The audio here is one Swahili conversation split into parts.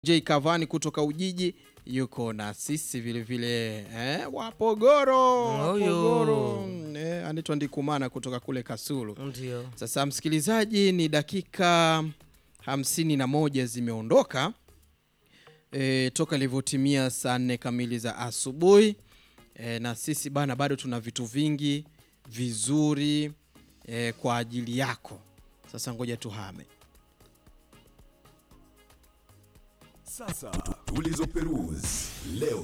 J Cavani kutoka Ujiji yuko na sisi vile vile eh, Wapogoro Huyu. Wapogoro eh, anaitwa Ndikumana kutoka kule Kasulu. Ndio. Sasa msikilizaji, ni dakika hamsini na moja zimeondoka e, toka ilivyotimia saa nne kamili za asubuhi e, na sisi bana bado tuna vitu vingi vizuri e, kwa ajili yako. Sasa ngoja tuhame. Sasa tulizoperuzi leo.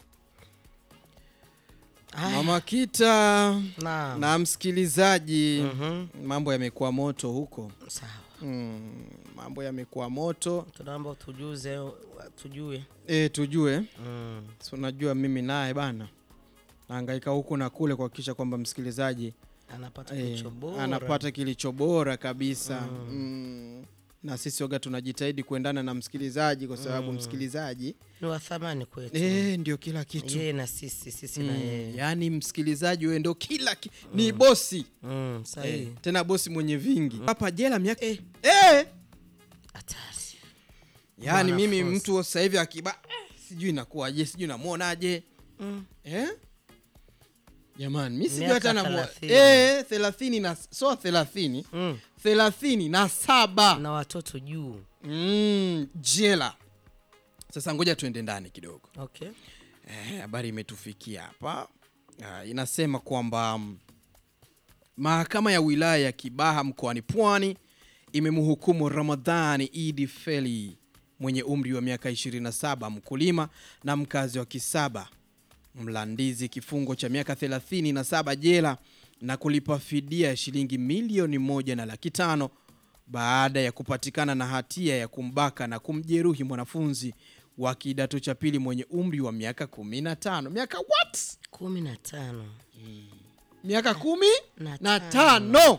Mama Kita Naam. na msikilizaji, Mhm. mambo yamekuwa moto huko Sawa. mm, mambo yamekuwa moto Tunaomba tujuze tujue. e, tujue Mm. si unajua mimi naye bana naangaika huku na kule kuhakikisha kwamba msikilizaji Anapata eh, kilicho bora. anapata kilicho bora kabisa mm. na sisi waga tunajitahidi kuendana na msikilizaji kwa sababu msikilizaji Ni wa thamani kwetu. eh, ndio kila kitu Yeye na sisi, sisi na mm. yeye. yaani msikilizaji wewe ndio kila ki... ni bosi Mm, eh, sahihi. tena bosi mwenye vingi hapa jela miaka Eh. eh. Hatari. yaani mimi Mwanafunzi. mtu sasa hivi akiba eh, sijui inakuwaje sijui namwonaje Mm. eh? jamani mi sijui Miaka hata namu thelathini. eh, thelathini na so thelathini Mm. thelathini na saba Na watoto juu. mm, jela sasa ngoja tuende ndani kidogo Okay. Eh, habari imetufikia hapa Ah, inasema kwamba mm, mahakama ya wilaya ya Kibaha mkoani Pwani imemhukumu Ramadhani Idi Feli mwenye umri wa miaka 27 mkulima na mkazi wa Kisaba Mlandizi kifungo cha miaka 37 jela na kulipa fidia ya shilingi milioni moja na laki tano baada ya kupatikana na hatia ya kumbaka na kumjeruhi mwanafunzi wa kidato cha pili mwenye umri wa miaka 15. Miaka what? kumi na tano. Miaka kumi Na na tano. tano.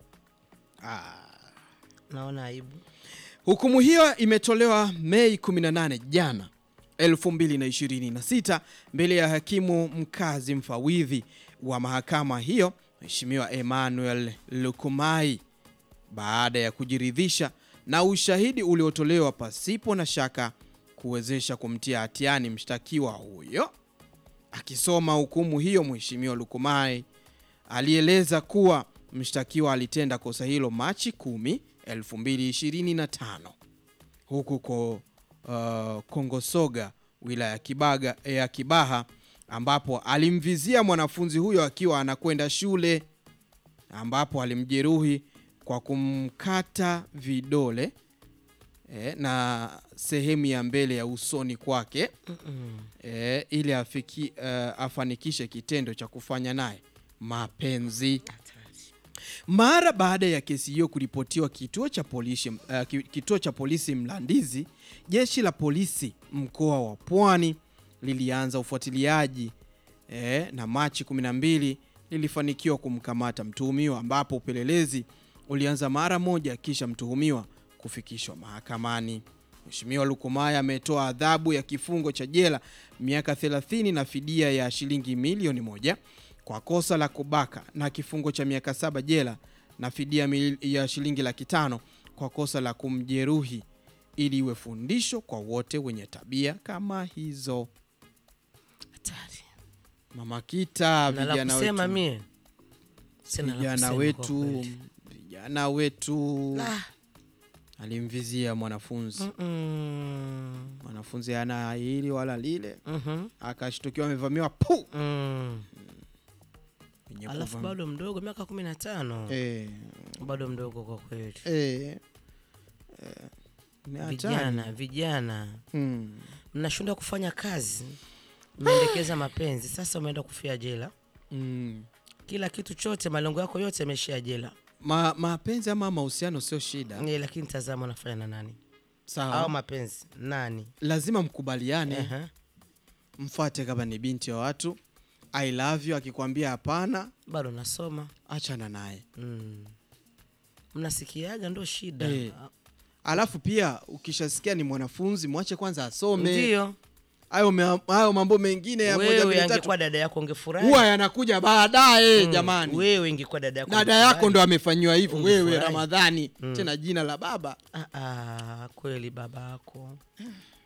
Naona aibu. Hukumu hiyo imetolewa Mei 18 jana 2026 mbele ya hakimu mkazi mfawidhi wa mahakama hiyo Mheshimiwa Emmanuel Lukumai baada ya kujiridhisha na ushahidi uliotolewa pasipo na shaka kuwezesha kumtia hatiani mshtakiwa huyo. Akisoma hukumu hiyo, Mheshimiwa Lukumai alieleza kuwa mshtakiwa alitenda kosa hilo Machi 10, 2025 huku ko uh, Kongosoga wilaya ya Kibaga ya Kibaha ambapo alimvizia mwanafunzi huyo akiwa anakwenda shule ambapo alimjeruhi kwa kumkata vidole eh, na sehemu ya mbele ya usoni kwake Mm-mm. eh, ili afiki, uh, afanikishe kitendo cha kufanya naye mapenzi. Hatari. Mara baada ya kesi hiyo kuripotiwa kituo cha polisi, uh, ki- kituo cha polisi Mlandizi, jeshi la polisi mkoa wa Pwani lilianza ufuatiliaji eh, na Machi 12 lilifanikiwa kumkamata mtuhumiwa, ambapo upelelezi ulianza mara moja kisha mtuhumiwa kufikishwa mahakamani. Mheshimiwa Lukumaya ametoa adhabu ya kifungo cha jela miaka 30 na fidia ya shilingi milioni moja kwa kosa la kubaka na kifungo cha miaka saba jela na fidia mil- ya shilingi laki tano kwa kosa la kumjeruhi ili iwe fundisho kwa wote wenye tabia kama hizo. Hatari. Mama Kita, Na la vijana kusema wetu, mie. Sina la vijana kusema kwa wetu, kweli. vijana wetu Ah. alimvizia mwanafunzi Mm-mm. mwanafunzi ana hili wala lile, Mhm. akashtukiwa amevamiwa pu Mm. Mwenye Alafu kuvami- bado mdogo miaka kumi na tano eh, bado mdogo kwa kweli. eh, eh, ni hatari. Vijana, vijana Hmm. mnashindwa kufanya kazi, mmeendekeza mapenzi, sasa umeenda kufia jela. Mm. Kila kitu chote, malengo yako yote yameishia jela. Ma, mapenzi ama mahusiano sio shida Eh, lakini tazama unafanya na nani? sawa, Au mapenzi nani? lazima mkubaliane, Ehe. mfate kama ni binti wa watu. I love you, akikwambia hapana, Bado nasoma achana naye. mm. Mnasikiaga ndo shida Eh. Alafu pia ukishasikia ni mwanafunzi, mwache kwanza asome. ndio. Hayo me- hayo mambo mengine ya moja Wewe mbili tatu angekuwa dada yako ungefurahi. huwa yanakuja baadaye Mm. jamani. Wewe ingekuwa dada yako Dada ungefurahi. yako ndo amefanyiwa hivyo, wewe Ungefurahi. Ramadhani, tena jina la baba. Ah, ah, kweli baba yako